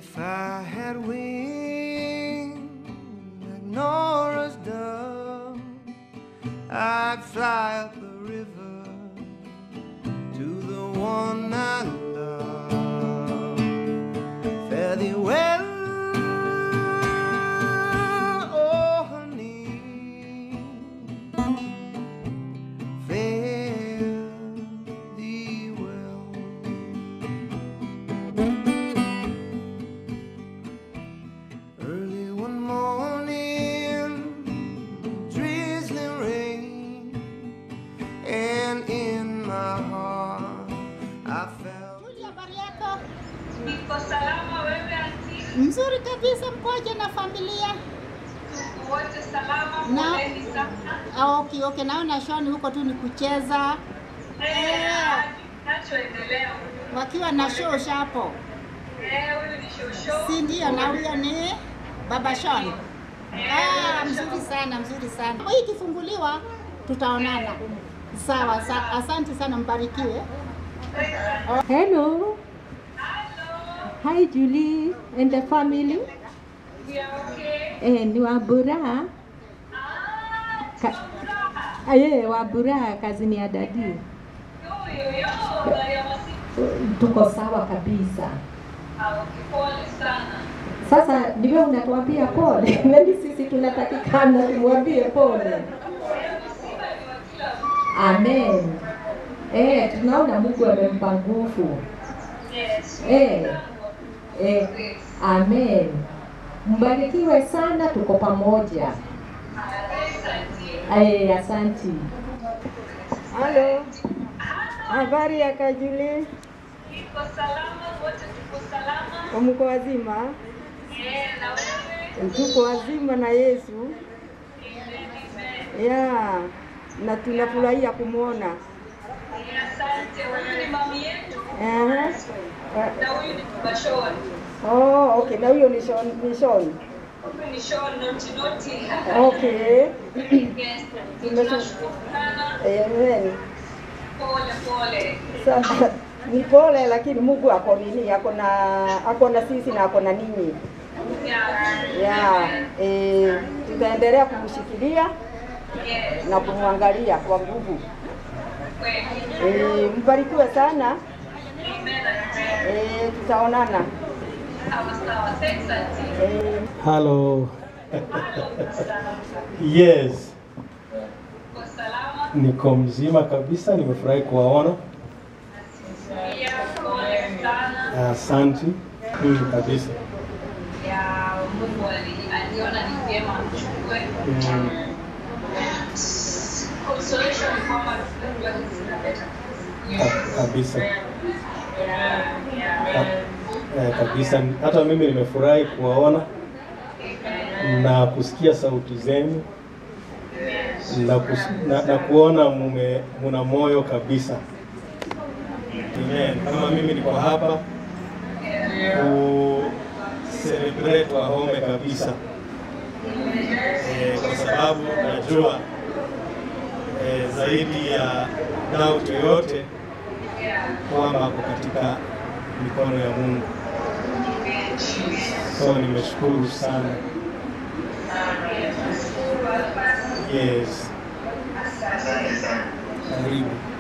If I had wings like Nora's dove, I'd fly up the river to the one I love. Fare thee well, oh honey. Fare thee well. Early one morning, drizzling rain, and in my heart I felt. Julia, habari yako? Niko salama, wewe anti? Mzuri kabisa, mkoje na familia? Tuko wote salama, Na- poleni sana. Ah, okay, okay. Naona Shoni huko tu ni kucheza Eh, kinachoendelea huku. wakiwa na show shapo, Eh, huyu ni shosho. si ndio? Na huyo ni baba Shon. Ah, mzuri sana, mzuri sana. Hii ikifunguliwa tutaonana. Sawa, sa asante sana, mbarikiwe. Hello. Hi Julie and the family. We are okay. Eh, ni Wabura. Ah, Ka- furaha. Ah, yeah, Wabura kazini ya dadi. Yo, yo, yo, habari ya masiku. Tuko sawa kabisa. Ah, okay, pole sana. Sasa ni wewe unatuambia pole. Maybe sisi tunatakikana tumwambie pole. Eh, msiba ni wa kila mtu. Amen. Eh, tunaona Mungu amempa nguvu. Yes. Eh. Eh, amen. Mbarikiwe sana, tuko pamoja. Asante. Eh, asanti. Halo, habari ya Kajuli? Niko salama, wote tuko salama. Mko wazima? Eh, na wewe? Tuko wazima na Yesu Amen, amen. ya na tunafurahia kumwona. Eh, Asante. Huyu ni mami yetu Aha. na huyu ni baba Shon. Oh, okay, na huyo ni Shon, ni Shon. Huyu ni Shon noti noti. Okay. Yes. Tunashukuru sana. Amen. Pole pole. Sasa ni pole, lakini Mungu ako nini, ako na ako na sisi na ako na ninyi Yeah. ya eh, tutaendelea kumshikilia Yes. na kumwangalia kwa nguvu. Kweli. Eh, mbarikiwe sana. Amen, amen. Eh, tutaonana. Sawa sawa. Thanks, auntie. Eh, Halo. Hello, sana. Yes, Uko salama? niko mzima kabisa, nimefurahi kuwaona. Yeah, pole sana. Asante mm, kabisa. Ya Mungu ali- aliona ni vyema mchukue. Mm, Consolation ni kwamba tunajua hizi zinaleta ka- kabisa Yeah, yeah. Ka- eh, kabisa. Hata mimi nimefurahi kuwaona na kusikia sauti zenu na, kus, na, na kuona mume muna moyo kabisa. Amen. Kama mimi niko hapa ku celebrate Wahome kabisa eh, kwa sababu najua eh, zaidi ya doubt yoyote kwamba ako katika mikono ya Mungu. So nimeshukuru sana. Yes. Karibu.